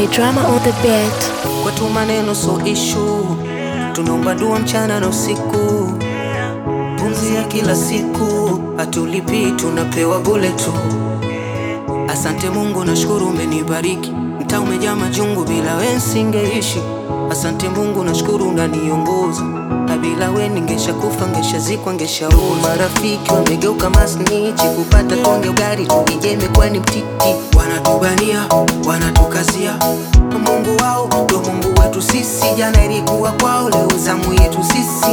DJ Drama on the beat. Kwetu maneno so issue, tunaomba dua mchana na usiku, pumzi ya kila siku, hatulipi tunapewa bule tu. Asante Mungu, nashukuru umenibariki, mtaa umejaa majungu, bila we nsingeishi. Asante Mungu, nashukuru unaniongoza, na bila we ningesha kufa, ngeshazikwa, ngeshaoza. Marafiki wamegeuka masnichi, kupata konge ugari tukije imekuwa ni mtiti, wanatubania wanatukazia Mungu wao ndo Mungu wetu sisi, jana ilikuwa kwao, leo zamu yetu sisi.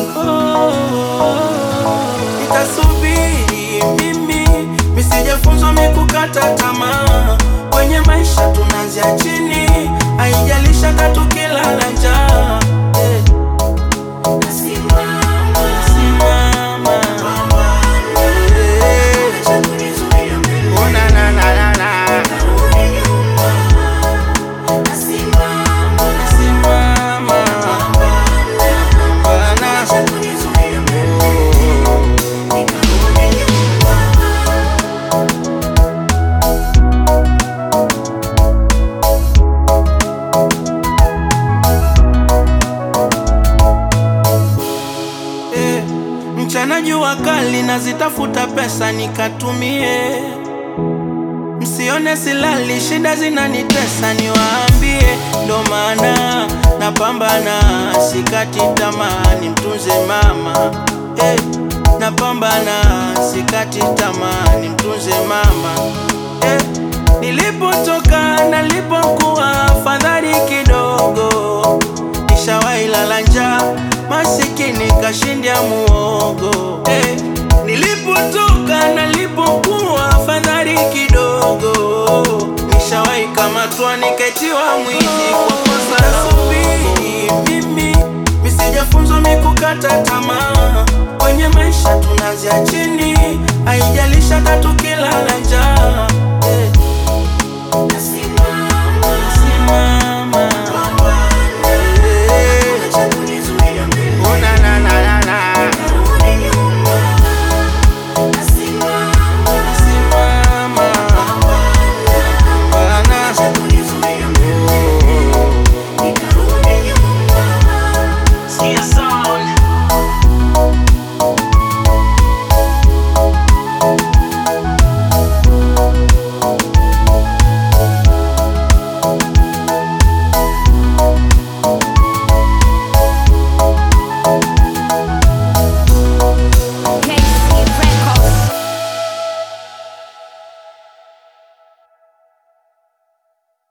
Nitasubiri mimi, misijafunzwa mikukata tamaa. Kwenye maisha tunaanzia chini, haijalisha tatu kilala njaa. Eh. Simama. Eh. Oh, na, na, na, na, na. Simama. Bana. Eh, mchana jua kali nazitafuta pesa nikatumie, msione silali, shida zinanitesa, niwaambie, ndo maana napambana, sikati tamaa, nimtunze mama eh, napambana, sikati tamaa, nimtunze mama eh, nilipotoka nalipokuwa fadhali kidogo nishawahi lala njaa, masikini kashindia muogo eh. Nilipotoka nalipokuwa fadhali kidogo, nishawahi kamatwa nikaitiwa mwizi kwa kosa la subiri. Mimi misijafunzwa mikukata tamaa, kwenye maisha tunaanzia chini